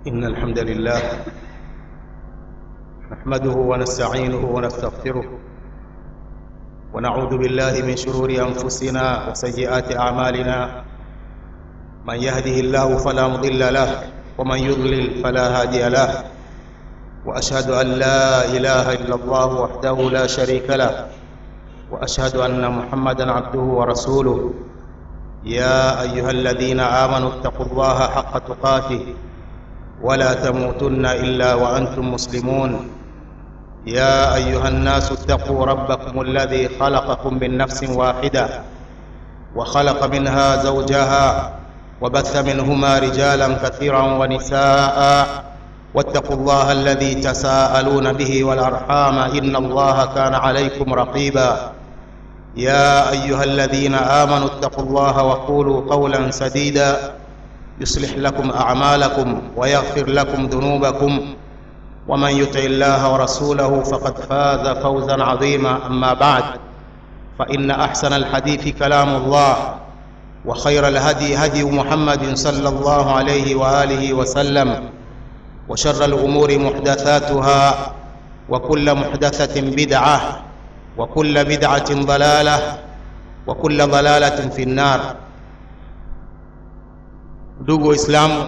إن الحمد لله نحمده ونستعينه ونستغفره ونعوذ بالله من شرور أنفسنا وسيئات أعمالنا من يهده الله فلا مضل له ومن يضلل فلا هادي له وأشهد أن لا إله إلا الله وحده لا شريك له وأشهد أن محمدا عبده ورسوله يا أيها الذين آمنوا اتقوا الله حق تقاته ولا تموتن إلا وأنتم مسلمون يا أيها الناس اتقوا ربكم الذي خلقكم من نفس واحدة وخلق منها زوجها وبث منهما رجالا كثيرا ونساء واتقوا الله الذي تساءلون به والأرحام إن الله كان عليكم رقيبا يا أيها الذين آمنوا اتقوا الله وقولوا قولا سديدا يصلح لكم أعمالكم ويغفر لكم ذنوبكم ومن يطع الله ورسوله فقد فاز فوزا عظيما أما بعد فإن أحسن الحديث كلام الله وخير الهدي هدي محمد صلى الله عليه وآله وسلم وشر الأمور محدثاتها وكل محدثة بدعة وكل بدعة ضلالة وكل ضلالة في النار ndugu waislamu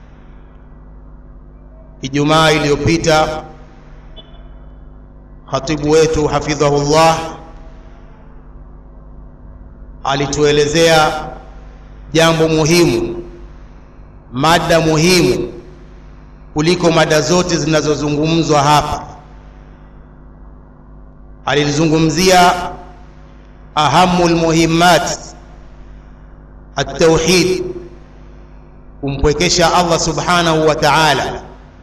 ijumaa iliyopita khatibu wetu hafidhahullah alituelezea jambo muhimu mada muhimu kuliko mada zote zinazozungumzwa hapa alilizungumzia ahamu lmuhimmat altauhid kumpwekesha allah subhanahu wa taala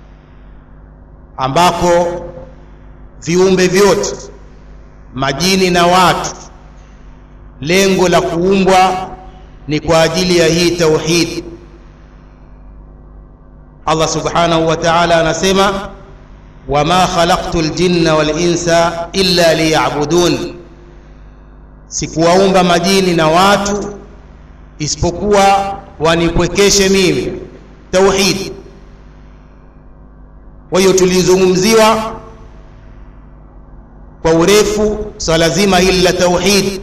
ambapo viumbe vyote majini na watu lengo la kuumbwa ni kwa ajili ya hii tauhid allah subhanahu wa taala anasema wama khalaqtu ljinna walinsa illa liyabudun sikuwaumba majini na watu isipokuwa wanipwekeshe mimi tauhid kwa hiyo tulizungumziwa kwa urefu swala so zima hili la tauhid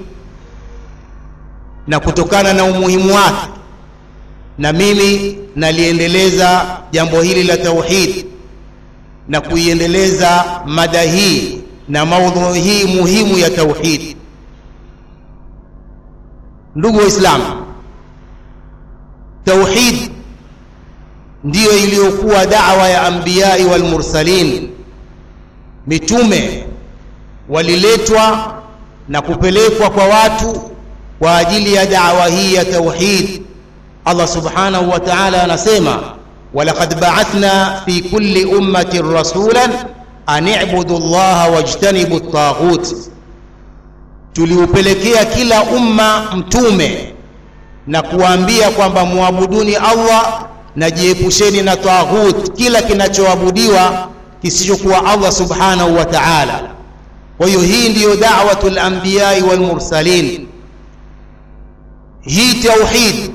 na kutokana na umuhimu wake na mimi naliendeleza jambo hili la tauhid na kuiendeleza mada hii na maudhui hii muhimu ya tauhid ndugu waislamu tauhid ndiyo iliyokuwa dawa ya ambiyai walmursalin mitume waliletwa na kupelekwa kwa watu kwa ajili ya dawa hii ya tauhid allah subhanahu wa taala anasema walaqad baathna fi kulli ummatin rasulan an ibudu llaha wajtanibu ltaghut tuliupelekea kila umma mtume na kuwaambia kwamba muabuduni allah na jiepusheni na taghut kila kinachoabudiwa kisichokuwa allah subhanahu wa taala kwa hiyo hii ndiyo dawatu lambiyai walmursalin hii tauhid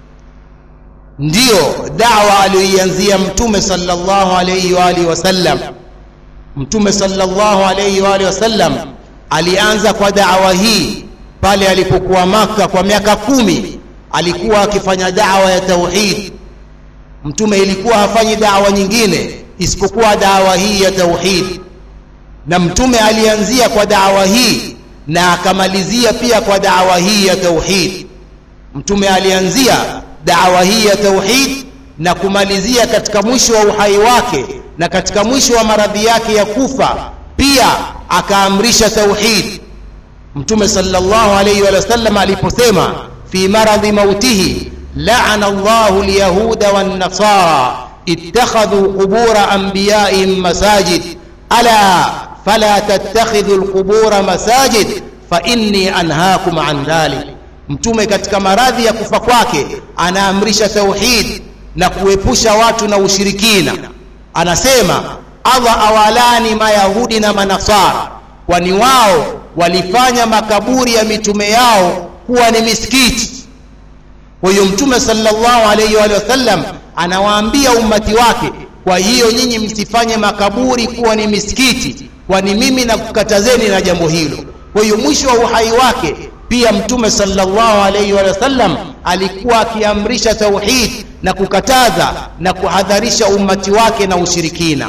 ndiyo dawa aliyoianzia mtume salllahu alaihi waalihi wasallam mtume salllahu alaihi waalihi wasallam alianza kwa dawa hii pale alipokuwa maka kwa miaka kumi alikuwa akifanya dawa ya tauhid mtume ilikuwa hafanyi dawa nyingine isipokuwa dawa hii ya tauhid na mtume alianzia kwa dawa hii na akamalizia pia kwa dawa hii ya tauhid mtume alianzia dawa hii ya tauhid na kumalizia katika mwisho wa uhai wake na katika mwisho wa maradhi yake ya kufa pia akaamrisha tauhid mtume sallallahu alaihi wa sallam aliposema fi maradhi mautihi laana llahu lyahuda wannasara ittakhadhu qubura anbiyaihim masajid ala fala tattakhidhu lqubura masajid fainni anhaakum an dhalik mtume katika maradhi ya kufa kwake anaamrisha tauhid na kuepusha watu na ushirikina anasema allah awalani mayahudi na manasara kwani wao walifanya makaburi ya mitume yao kuwa ni misikiti kwa hiyo mtume sallallahu alaihi wa sallam anawaambia ummati wake kwa hiyo nyinyi msifanye makaburi kuwa ni misikiti kwani mimi nakukatazeni na jambo hilo kwa hiyo mwisho wa uhai wake pia mtume sallallahu alaihi wa sallam alikuwa akiamrisha tauhid na kukataza na kuhadharisha ummati wake na ushirikina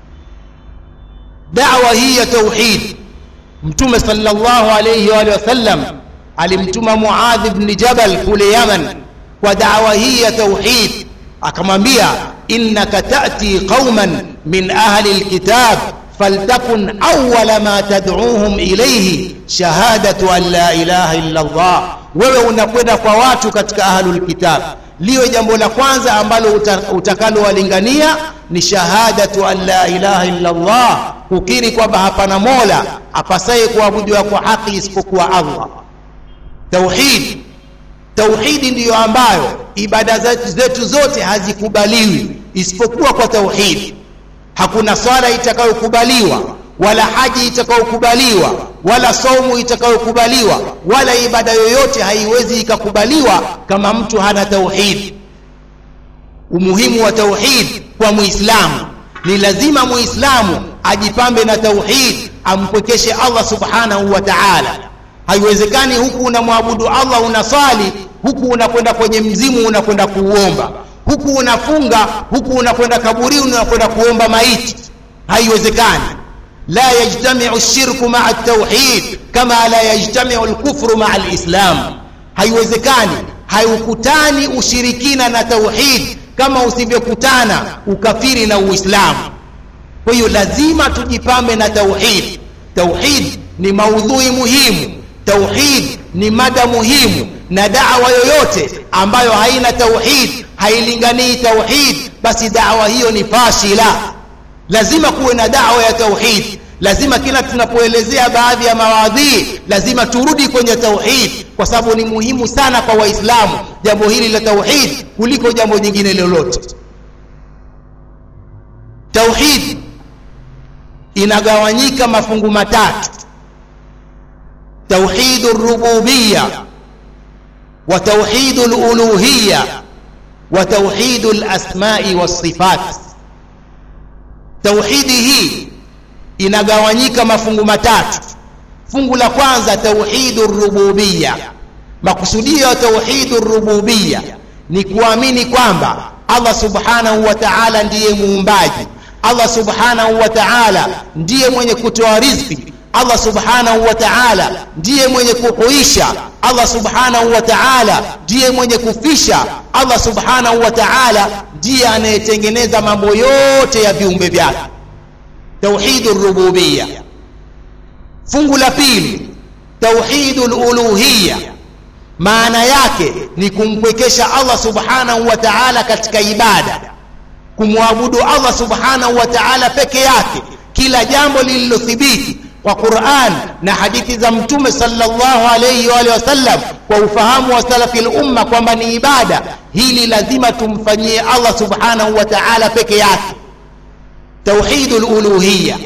dawa hii ya tauhid mtume sallallahu alaihi wa sallam alimtuma muadh ibn jabal kule yaman kwa dawa hii ya tauhid akamwambia innaka tati qauman min ahli lkitab faltakun awala ma tad'uhum ilayhi shahadatu an la ilaha illa Allah. Wewe unakwenda kwa watu katika ahlul kitab, liwe jambo la kwanza ambalo utakalowalingania ni shahadatu an la ilaha illa Allah, kukiri kwamba hapana mola apasaye kuabudiwa kwa haki isipokuwa Allah. Tauhid, tauhidi ndiyo ambayo ibada zetu zote hazikubaliwi isipokuwa kwa tauhidi hakuna swala itakayokubaliwa wala haji itakayokubaliwa wala saumu itakayokubaliwa wala ibada yoyote haiwezi ikakubaliwa kama mtu hana tauhid umuhimu wa tauhid kwa muislamu ni lazima muislamu ajipambe na tauhid ampwekeshe allah subhanahu wa taala haiwezekani huku unamwabudu allah unaswali huku unakwenda kwenye mzimu unakwenda kuuomba huku unafunga huku unakwenda kaburini unakwenda kuomba maiti haiwezekani la yajtamiu lshirku maa ltauhid kama la yajtamiu lkufru maa lislam haiwezekani haukutani ushirikina na tauhid kama usivyokutana ukafiri na uislamu kwa hiyo lazima tujipambe na tauhid tauhid ni maudhui muhimu tauhid ni mada muhimu na dawa yoyote ambayo haina tauhid hailinganii tauhid basi dawa hiyo ni fashila lazima kuwe na dawa ya tauhid lazima kila tunapoelezea baadhi ya mawadhii lazima turudi kwenye tauhid kwa sababu ni muhimu sana kwa waislamu jambo hili la tauhid kuliko jambo jingine lolote tauhid inagawanyika mafungu matatu توحيد الربوبيه وتوحيد الالوهيه وتوحيد الاسماء والصفات توحيد hii inagawanyika mafungu matatu fungu la kwanza tauhidu rububia makusudio ya tauhidu rububia ni kuamini kwamba allah subhanahu wa taala ndiye muumbaji allah subhanahu wa taala ndiye mwenye kutoa riziki allah subhanahu wa taala ndiye mwenye kuhuisha allah subhanahu wa taala ndiye mwenye kufisha allah subhanahu wa taala ndiye anayetengeneza mambo yote ya viumbe vyake tauhidu rububiya fungu la pili tauhidu luluhiya maana yake ni kumpwekesha allah subhanahu wa taala katika ibada kumwabudu allah subhanahu wa taala peke yake kila jambo lililothibiti kwa Qur'an na hadithi za Mtume sallallahu alayhi wa alihi wasallam kwa ufahamu wa salafi al-umma kwamba ni ibada, hili lazima tumfanyie Allah subhanahu wa ta'ala peke yake. Tauhidul uluhiyya,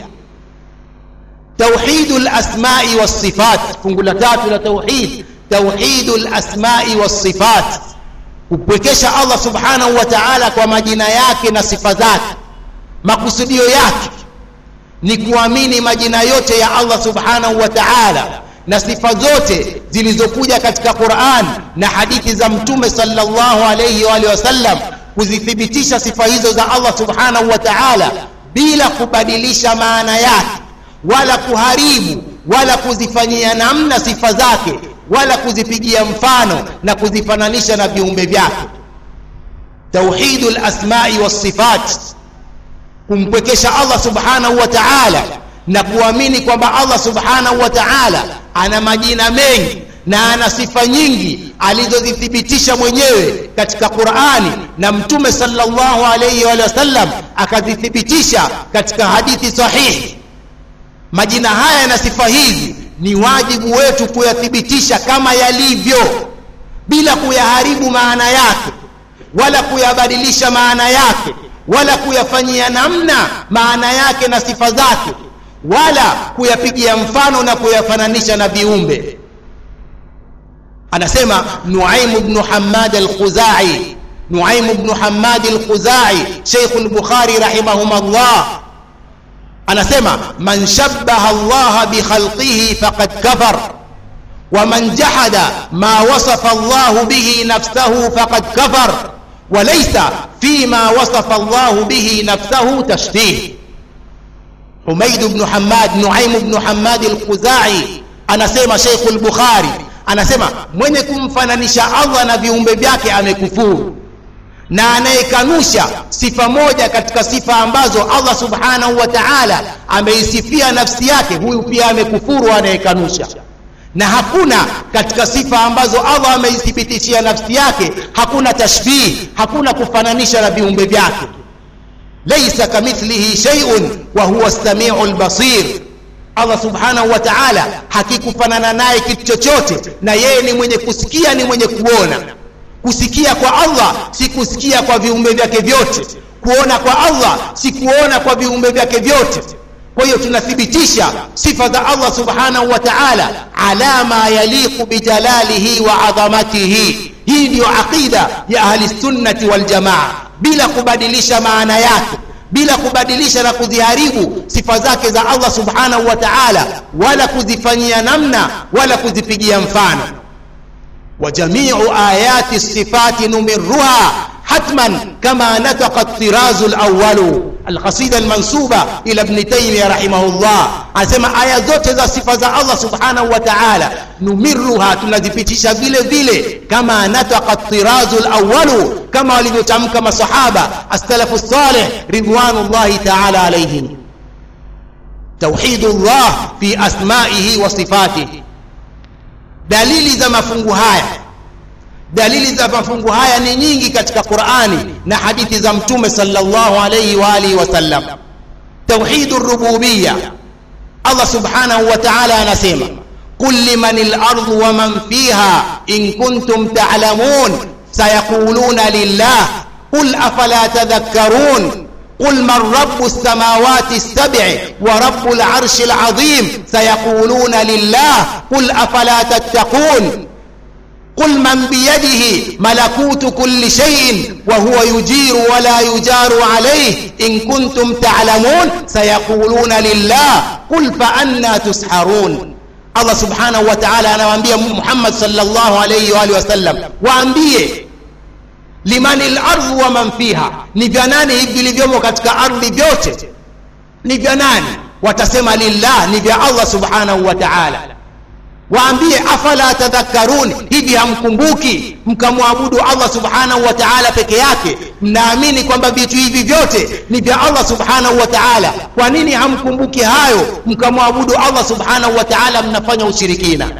tauhidul asma'i was sifat, fungu la tatu la tauhid, tauhidul asma'i was sifat, kupwekesha Allah subhanahu wa ta'ala kwa majina yake na sifa zake, makusudio yake ni kuamini majina yote ya Allah subhanahu wa ta'ala na sifa zote zilizokuja katika Qur'an na hadithi za Mtume sallallahu alayhi wa alihi wasallam kuzithibitisha sifa hizo za Allah subhanahu wa ta'ala bila kubadilisha maana yake wala kuharibu wala kuzifanyia namna sifa zake wala kuzipigia mfano na kuzifananisha na viumbe vyake tauhidul asma'i was sifat kumpwekesha Allah subhanahu wa ta'ala na kuamini kwamba Allah subhanahu wa ta'ala ana majina mengi na ana sifa nyingi alizozithibitisha mwenyewe katika Qur'ani na Mtume sallallahu alayhi wa sallam akazithibitisha katika hadithi sahihi. Majina haya na sifa hizi ni wajibu wetu kuyathibitisha kama yalivyo bila kuyaharibu maana yake wala kuyabadilisha maana yake wala kuyafanyia namna maana yake na sifa zake wala kuyapigia mfano na kuyafananisha na viumbe anasema nuaim bnu hamad alkhuzai nuaim bnu hamadi lkhuzai sheikhu lbukhari rahimahumllah anasema man shabbaha allaha bikhalqihi faqad kafar ومن جحد ما وصف الله به نفسه فقد كفر وليس فيما وصف الله به نفسه تشبيه حميد بن حماد نعيم بن حماد الخزاعي anasema Sheikh al-Bukhari anasema mwenye kumfananisha Allah na viumbe vyake amekufuru na anayekanusha sifa moja katika sifa ambazo Allah subhanahu wa ta'ala ameisifia nafsi yake huyu pia amekufuru anayekanusha na hakuna katika sifa ambazo Allah ameithibitishia nafsi yake hakuna tashbih hakuna kufananisha na viumbe vyake laysa kamithlihi shay'un wa huwa as-sami'u al-basir Allah subhanahu wa ta'ala hakikufanana naye kitu chochote na yeye ni mwenye kusikia ni mwenye kuona kusikia kwa Allah si kusikia kwa viumbe vyake vyote kuona kwa Allah si kuona kwa viumbe vyake vyote kwa hiyo tunathibitisha sifa za Allah subhanahu wa ta'ala ala ma yaliqu bijalalihi wa adhamatihi hii ndiyo aqida ya ahli sunnati wal jamaa bila kubadilisha maana yake bila kubadilisha na kuziharibu sifa zake za Allah subhanahu wa ta'ala wala kuzifanyia namna wala kuzipigia mfano wa jami'u ayati sifati numirruha حتما كما نطق الطراز الأول القصيدة المنسوبة إلى ابن تيمية رحمه الله anasema aya zote za sifa za Allah subhanahu wa ta'ala numirruha tunazipitisha vile vile kama nataka tirazu alawwalu kama walivyotamka masahaba as-salafu salih ridwanullahi ta'ala alayhim tauhidullah fi asma'ihi wa sifatihi dalili za mafungu haya dalili za mafungu haya ni nyingi katika Qur'ani na hadithi za Mtume sallallahu alayhi wa alihi wasallam. Tauhidur rububiyya, Allah subhanahu wa ta'ala anasema qul limanil ardu wa man fiha in kuntum ta'lamun sayaquluna lillah qul afala tadhakkarun قل من رب السماوات السبع ورب العرش العظيم سيقولون لله قل افلا تتقون قل من بيده ملكوت كل شيء وهو يجير ولا يجار عليه إن كنتم تعلمون سيقولون لله قل فأنا تسحرون الله سبحانه وتعالى anawaambia Muhammad sallallahu alayhi wa alihi wasallam waambie liman al-ardh wa man fiha ni vya nani hivi vilivyomo katika ardhi vyote ni vya nani watasema lillah ni vya Allah subhanahu wa ta'ala waambie afala tadhakkarun hivi hamkumbuki mkamwabudu Allah subhanahu wa ta'ala peke yake mnaamini kwamba vitu hivi vyote ni vya Allah subhanahu wa ta'ala kwa nini hamkumbuki hayo mkamwabudu Allah subhanahu wa ta'ala mnafanya ushirikina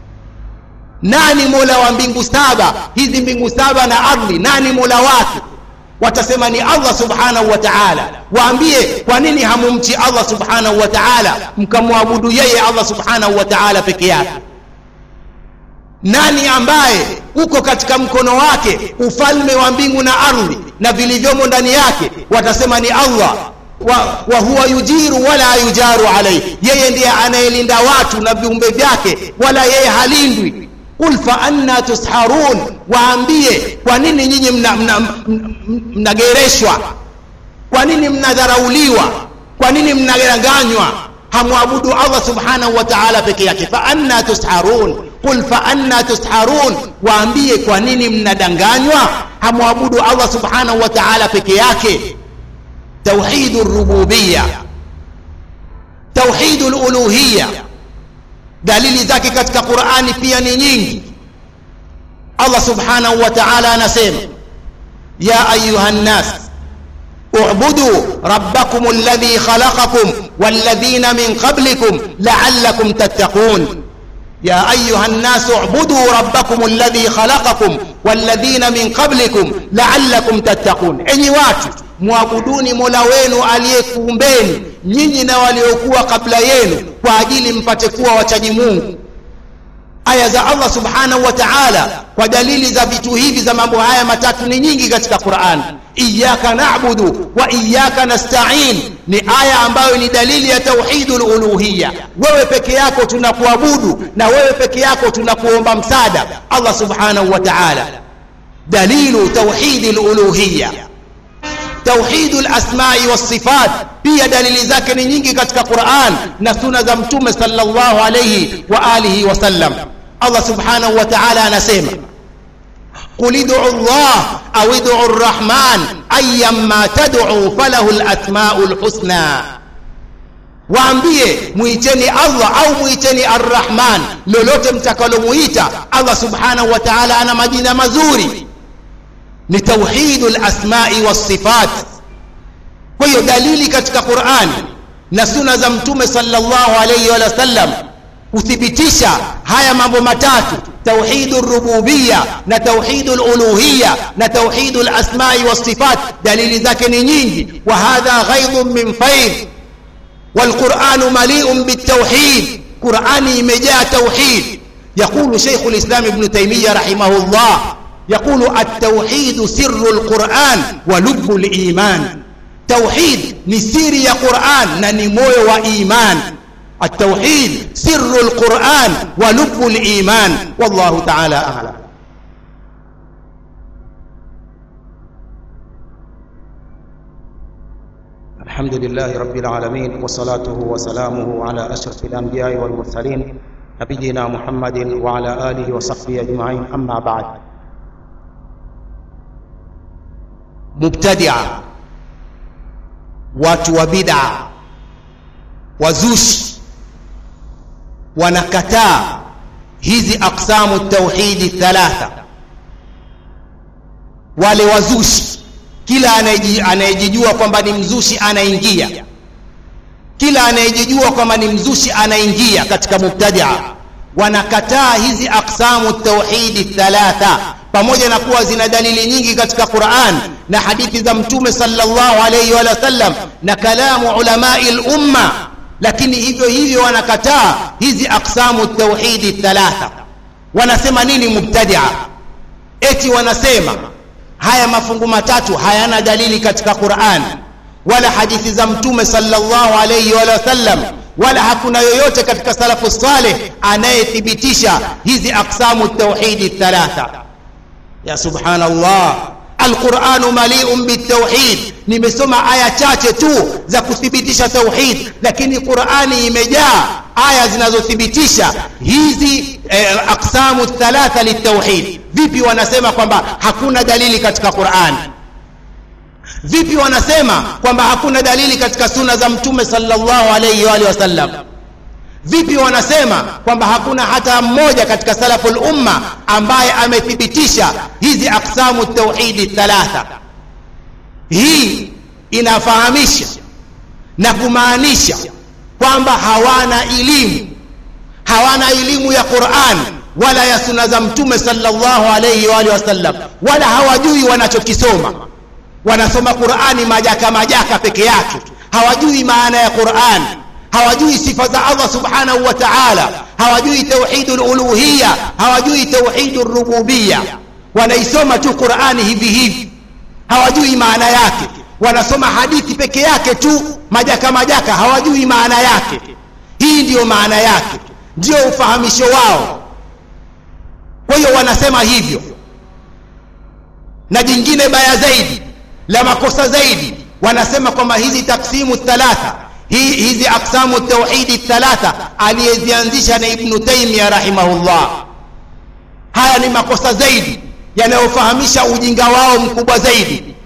nani mola wa mbingu saba hizi mbingu saba na ardhi nani mola wake watasema ni Allah subhanahu wa ta'ala waambie kwa nini hamumchi Allah subhanahu wa ta'ala mkamwabudu yeye Allah subhanahu wa ta'ala peke yake nani ambaye uko katika mkono wake ufalme wa mbingu na ardhi na vilivyomo ndani yake watasema ni Allah wa, wa huwa yujiru wala yujaru alayhi yeye ndiye anayelinda watu na viumbe vyake wala yeye halindwi qul fa anna tusharun waambie kwa nini nyinyi mnagereshwa mna, mna, mna kwa nini mnadharauliwa kwa nini mnaganganywa hamwabudu Allah subhanahu wa ta'ala peke yake fa anna tusharun qul fa anna tusharun waambie kwa nini mnadanganywa hamwabudu Allah subhanahu wa ta'ala peke yake tauhidur rububiyya tauhidul uluhiyya dalili zake katika Qur'ani pia ni nyingi Allah subhanahu wa ta'ala anasema ya ayuha nas اعبدوا ربكم الذي خلقكم والذين من قبلكم لعلكم تتقون يا أيها الناس اعبدوا ربكم الذي خلقكم والذين من قبلكم لعلكم تتقون أي watu mwabuduni mola wenu aliyekuumbeni nyinyi na waliokuwa kabla yenu kwa ajili mpate kuwa wachaji mungu aya za allah subhanahu wa taala kwa dalili za vitu hivi za mambo haya matatu ni nyingi katika quran iyaka nabudu wa iyaka nastain ni aya ambayo ni dalili ya tauhidul uluhiyya wewe peke yako tunakuabudu na wewe peke yako tunakuomba msaada allah subhanahu wa taala dalilu tauhidi luluhiya tauhidu lasmai wassifat pia dalili zake ni nyingi katika quran na suna za mtume salllahu alaihi wa alihi wasallam allah subhanahu wa taala anasema قل ادعوا الله أو ادعوا الرحمن أيما تدعوا فله الأسماء الحسنى waambie mwiteni allah au mwiteni arrahman lolote mtakalomuita allah subhanahu wa taala ana majina mazuri ni tauhidu lasmai wassifat kwa hiyo dalili katika qurani na suna za mtume salllahu alaihi wa sallam kuthibitisha haya mambo matatu tauhidu rububiya na tauhidu luluhiya na tauhidu lasmai wassifat dalili zake ni nyingi wa hadha ghaidhun min faidh والقرآن مليء بالتوحيد قرآني مجاء توحيد يقول شيخ الإسلام ابن تيمية رحمه الله يقول التوحيد سر القرآن ولب الإيمان توحيد نسير يا قرآن ننموي وإيمان التوحيد سر القرآن ولب الإيمان والله تعالى أعلم الحمد لله رب العالمين وصلاته وسلامه على أشرف الأنبياء والمرسلين نبينا محمد وعلى آله وصحبه أجمعين أما بعد مبتدعة watu wa bid'a wazushi wanakataa hizi aqsamu tauhidi thalatha wale wazushi kila anayejijua kwamba ni mzushi anaingia kila anayejijua kwamba ni mzushi anaingia katika mubtadia wanakataa hizi aqsamu tauhidi thalatha pamoja na kuwa zina dalili nyingi katika quran na hadithi za mtume sallallahu alayhi wa sallam na kalamu ulamai lumma lakini hivyo hivyo wanakataa hizi aqsamu tauhidi thalatha wanasema nini mubtadia eti wanasema haya mafungu matatu hayana dalili katika Qur'an wala hadithi za mtume sallallahu alayhi wa sallam wala hakuna yoyote katika salafu saleh anayethibitisha hizi aqsamu tauhidi thalatha ya subhanallah alquranu maliun bitauhid nimesoma aya chache tu za kuthibitisha tauhid lakini qurani imejaa aya zinazothibitisha hizi eh, aqsamu thalatha litauhid vipi wanasema kwamba hakuna dalili katika qurani vipi wanasema kwamba hakuna dalili katika suna za mtume sallallahu alayhi wa alihi wasallam vipi wanasema kwamba hakuna hata mmoja katika salaful umma ambaye amethibitisha hizi aqsamu tauhidi thalatha hii inafahamisha na kumaanisha kwamba hawana elimu hawana elimu ya Qur'an wala ya suna za mtume sallallahu alayhi wa alihi wasallam wala hawajui wanachokisoma wanasoma Qur'ani majaka majaka peke yake hawajui maana ya Qur'an hawajui sifa za Allah subhanahu wa ta'ala hawajui tauhidul uluhiyya hawajui tauhidur rububiyya wanaisoma tu Qur'ani hivi hivi hawajui maana yake wanasoma hadithi peke yake tu majaka majaka hawajui maana yake hii ndiyo maana yake ndio ufahamisho wao kwa hiyo wanasema hivyo na jingine baya zaidi la makosa zaidi wanasema kwamba hizi taksimu thalatha hii hizi aksamu tauhidi thalatha aliyezianzisha na ibnu taimia rahimahullah haya ni makosa zaidi yanayofahamisha ujinga wao mkubwa zaidi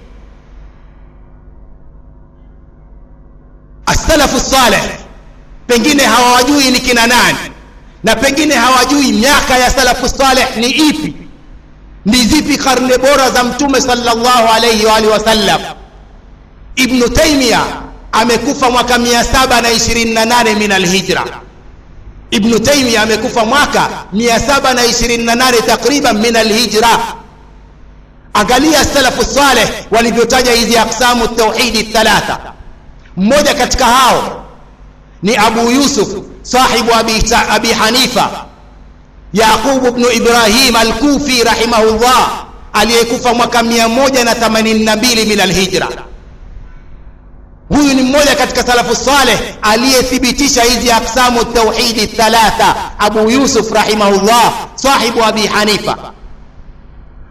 assalafu saleh pengine hawajui ni kina nani na pengine hawajui miaka ya salafu saleh ni ipi ni zipi karne bora za mtume sallallahu alayhi wa alihi wasallam ibnu taimia amekufa mwaka 728 min alhijra ibnu taimia amekufa mwaka 728 takriban min alhijra angalia salafu saleh walivyotaja hizi aqsamu tauhidi thalatha mmoja katika hao ni abu yusuf sahibu abi, abi hanifa yaqub bnu ibrahim alkufi rahimahullah aliyekufa mwaka 182 min alhijra huyu ni mmoja katika salafu saleh aliyethibitisha hizi aqsamu tauhidi thalatha abu yusuf rahimahullah sahibu abi hanifa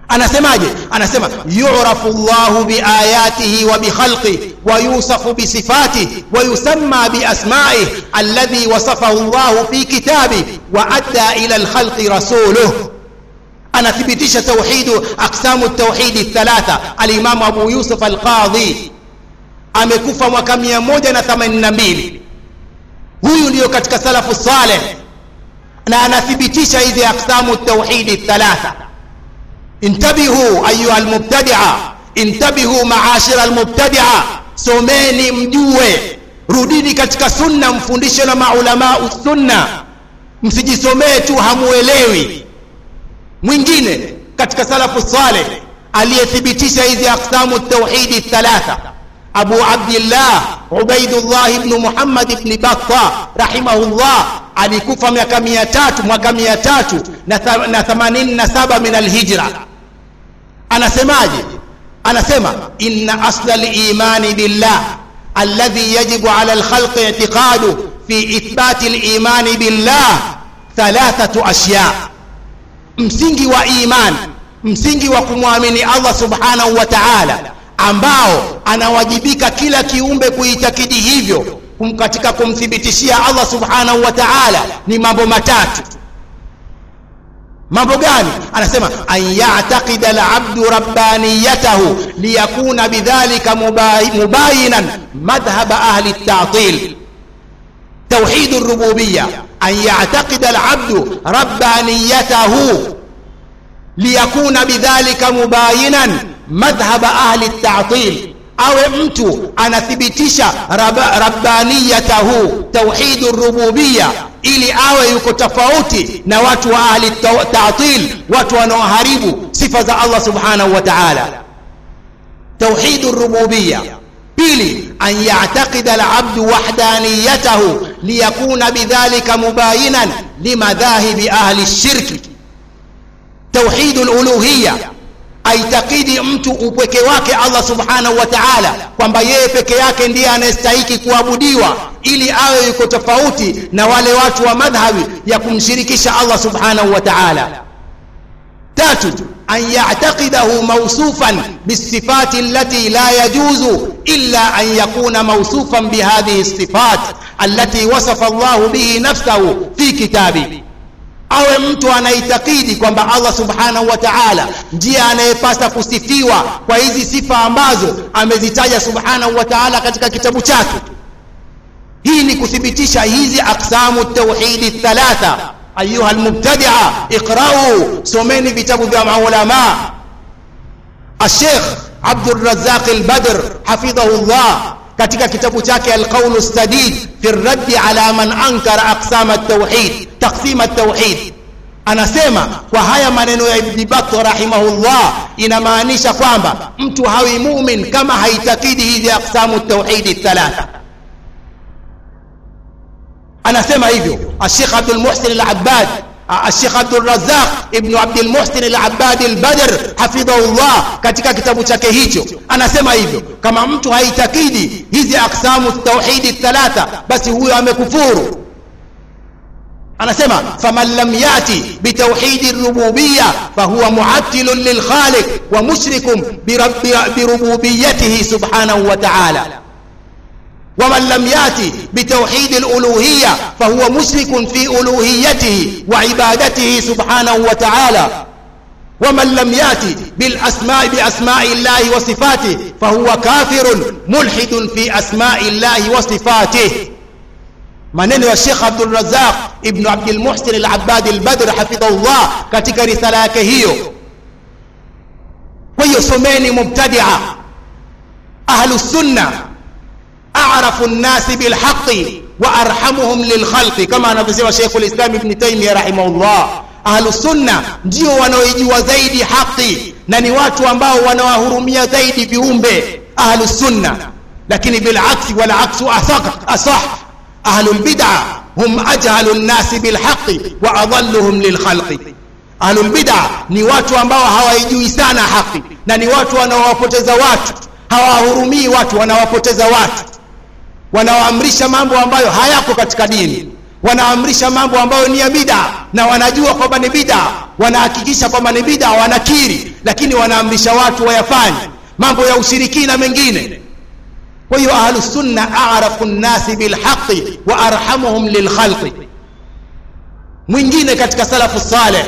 anasemaje anasema yurafu llahu biayatihi wa bikhalqih wa yusafu bisifatihi wa yusamma biasmaih alladhi wasafahu llahu fi kitabih wa adda ila lkhalqi rasuluh anathibitisha tauhidu aqsamu tauhidi thalatha alimamu abu yusuf alqadhi amekufa mwaka 182 huyu ndiyo katika salafu saleh na anathibitisha hizi aqsamu tauhidi thalatha intabihu ayuha almubtadia intabihu maashira almubtadia someni mjue rudini katika sunna mfundishe na maulamau sunna msijisomee tu hamuelewi mwingine katika salafu saleh aliyethibitisha hizi aqsamu tauhidi thalatha abu abdillah ubaidullah ibnu muhammad ibni batta rahimahullah alikufa miaka mia tatu mwaka mia tatu na themanini na saba min alhijra anasemaje anasema inna asla limani billah alladhi yajibu ala lkhalqi itiqadu fi ithbati limani billah thalathatu ashya msingi wa iman msingi wa kumwamini allah subhanahu wa taala ambao anawajibika kila kiumbe kuitakidi hivyo katika kumthibitishia allah subhanahu wa taala ni mambo matatu mambo gani anasema an yataqida labdu rabbaniyatahu liyakuna bidhalika mubayinan madhhaba ahli ltatil توحيد الربوبية أن يعتقد العبد ربانيته ليكون بذلك مباينا مذهب أهل التعطيل awe mtu anathibitisha rab, rabbaniyatahu tauhidu rububiya ili awe yuko tofauti na watu wa ahli tatil watu wanaoharibu sifa za allah subhanahu wa taala tauhidu rububiya pili an yataqida alabdu wahdaniyatahu liyakuna bidhalika mubayinan limadhahibi ahli lshirki tauhidu luluhiya aitakidi mtu upweke wake allah subhanahu wa taala kwamba yeye peke yake ndiye anayestahiki kuabudiwa ili awe yuko tofauti na wale watu wa madhhabi ya kumshirikisha allah subhanahu wa taala tatu an yataqidahu mausufan bisifati allati la yajuzu illa an yakuna mausufan bihadhihi lsifat allati wasafa allahu bihi nafsahu fi kitabi awe mtu anaitakidi kwamba allah subhanahu wa taala ndiye anayepasa kusifiwa kwa hizi sifa ambazo amezitaja subhanahu wa taala katika kitabu chake hii ni kuthibitisha hizi aqsamu tauhidi thalatha ayuha lmubtadia iqrau someni vitabu vya maulama الشيخ عبد الرزاق البدر حفظه الله katika kitabu chake alqaulu sadid fi raddi ala man ankara aqsama at-tauhid taqsim at-tauhid anasema kwa haya maneno ya ibn Battah rahimahullah inamaanisha kwamba mtu hawi mumin kama haitakidi hizi aqsamu at-tauhid thalatha anasema hivyo الشيخ عبد المحسن العباد الشيخ عبد الرزاق ابن عبد المحسن العباد البدر حفظه الله katika kitabu chake hicho anasema hivyo kama mtu haitakidi hizi aqsamu tauhidi thalatha basi huyo amekufuru anasema faman lam yati bitauhidi rububiyya fahuwa muattilun lilkhaliq wa mushrikun birububiyatihi subhanahu wa ta'ala ومن لم ياتي بتوحيد الالوهيه فهو مشرك في الوهيته وعبادته سبحانه وتعالى ومن لم ياتي بالاسماء باسماء الله وصفاته فهو كافر ملحد في اسماء الله وصفاته maneno ya Sheikh Abdul Razzaq ibn Abdul Muhsin al-Abbad al-Badr hafidhahullah katika risala yake hiyo. Kwa hiyo someni mubtadia ahlus sunnah أعرف الناس بالحق وأرحمهم للخلق كما anavyosema Sheikh al-Islam Ibn Taymiyyah rahimahullah Ahlus sunna ndio wanaoijua zaidi haki na ni watu ambao wanawahurumia zaidi viumbe Ahlus sunna lakini bilaksi wal aksu asaq asah Ahlul bid'ah hum ajhalu an-nas bil haqqi wa adalluhum lil khalqi Ahlul bid'ah ni watu ambao hawaijui sana haki na ni watu wanaowapoteza watu hawahurumii watu wanawapoteza watu wanaoamrisha mambo ambayo hayako katika dini wanaamrisha mambo ambayo ni ya bida na wanajua kwamba ni bida wanahakikisha kwamba ni bida wanakiri lakini wanaamrisha watu wayafanye mambo ya ushirikina mengine kwa hiyo ahlusunna arafu nnasi bilhaqi wa arhamuhum lilkhalqi mwingine katika salafu saleh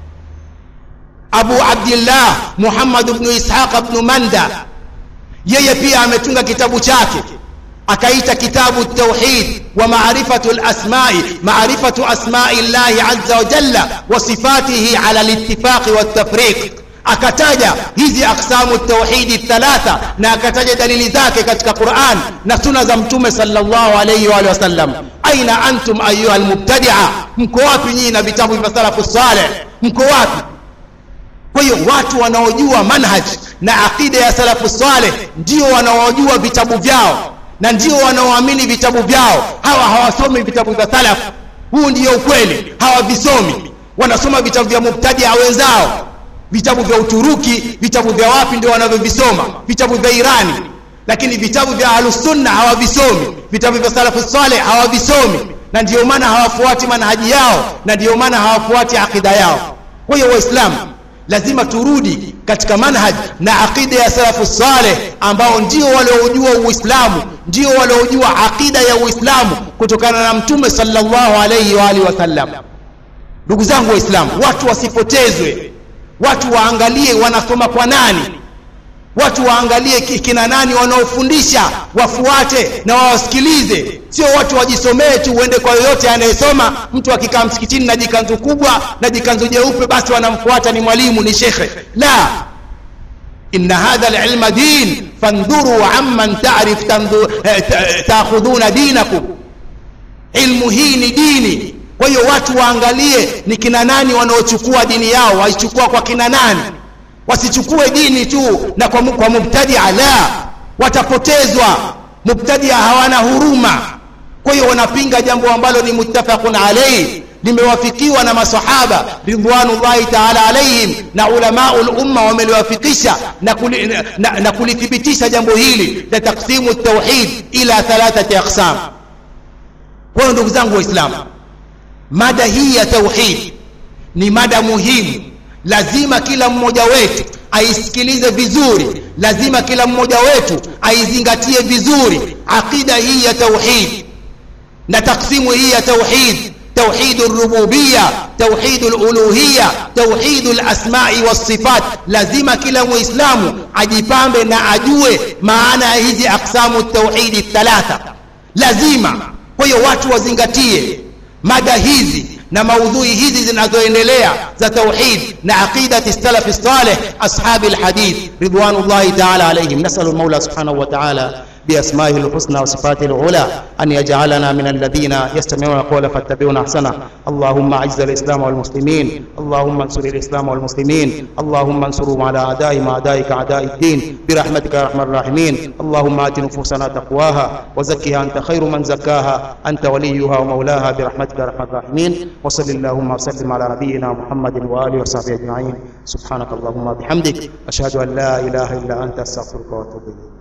abu abdillah muhammad bnu ishaq bnu manda yeye pia ametunga kitabu chake akaita kitabu tauhid wa maarifatu lasmai maarifatu asmai llahi aza wajalla wa sifatihi ala litifaqi waltafriq akataja hizi aqsamu tauhidi thalatha na akataja dalili zake katika quran na suna za mtume salllahu alaihi waalihi wasallam aina antum ayuha lmubtadia mko wapi nyinyi na vitabu vya salafu saleh mko wapi kwa hiyo watu wanaojua manhaj na aqida ya salafu saleh ndio wanaojua vitabu vyao na ndio wanaoamini vitabu vyao hawa hawasomi vitabu vya salaf huu ndio ukweli hawavisomi wanasoma vitabu vya mubtadia wenzao vitabu vya uturuki vitabu vya wapi ndio wanavyovisoma vitabu vya irani lakini vitabu vya ahlusunna hawavisomi vitabu vya salafu saleh hawavisomi na ndio maana hawafuati manhaji yao na ndio maana hawafuati aqida yao kwa hiyo waislamu lazima turudi katika manhaj na aqida ya salafu saleh ambao ndio waliojua uislamu ndio waliojua aqida ya uislamu kutokana na mtume sallallahu alaihi wa alihi wasallam ndugu zangu waislamu watu wasipotezwe watu waangalie wanasoma kwa nani watu waangalie kina nani wanaofundisha wafuate na wawasikilize sio watu wajisomee tu uende kwa yoyote anayesoma mtu akikaa msikitini na jikanzu kubwa na jikanzu jeupe basi wanamfuata ni mwalimu ni shekhe la inna hadha lilma din fandhuru amman tarif taakhudhuna dinakum ilmu hii ni dini kwa hiyo watu waangalie ni kina nani wanaochukua dini yao waichukua kwa kina nani wasichukue dini tu na kwa, kwa mubtadia la watapotezwa mubtadia hawana huruma kwa hiyo wanapinga jambo ambalo ni muttafaqun alayhi limewafikiwa na masahaba ridwanullahi taala alaihim na ulamau lumma wameliwafikisha na, kuli, na, na, na kulithibitisha jambo hili la taksimu tauhid ila thalathati aqsam kwa hiyo ndugu zangu waislamu mada hii ya tauhid ni mada muhimu lazima kila mmoja wetu aisikilize vizuri lazima kila mmoja wetu aizingatie vizuri aqida hii ya tauhid na taksimu hii ya tauhid توحيد الربوبية توحيد الألوهية توحيد الأسماء والصفات لازم كلا مسلم ajipambe na ajue maana ya hizi aqsamu tauhidi thalatha lazima kwa hiyo watu wazingatie mada hizi na maudhui hizi zinazoendelea za tauhid na aqidati salafi salih ashabi alhadith ridwanullahi taala alaihim nasalu lmaula subhanahu wa taala بأسمائه الحسنى وصفاته العلى أن يجعلنا من الذين يستمعون القول فاتبعون أحسنه اللهم أعز الإسلام والمسلمين اللهم انصر الإسلام والمسلمين اللهم انصرهم على أعدائهم أعدائك أعداء الدين برحمتك يا أرحم الراحمين اللهم آت نفوسنا تقواها وزكها أنت خير من زكاها أنت وليها ومولاها برحمتك يا أرحم الراحمين وصل اللهم وسلم على نبينا محمد وآله وصحبه أجمعين سبحانك اللهم وبحمدك أشهد أن لا إله إلا أنت أستغفرك وأتوب إليك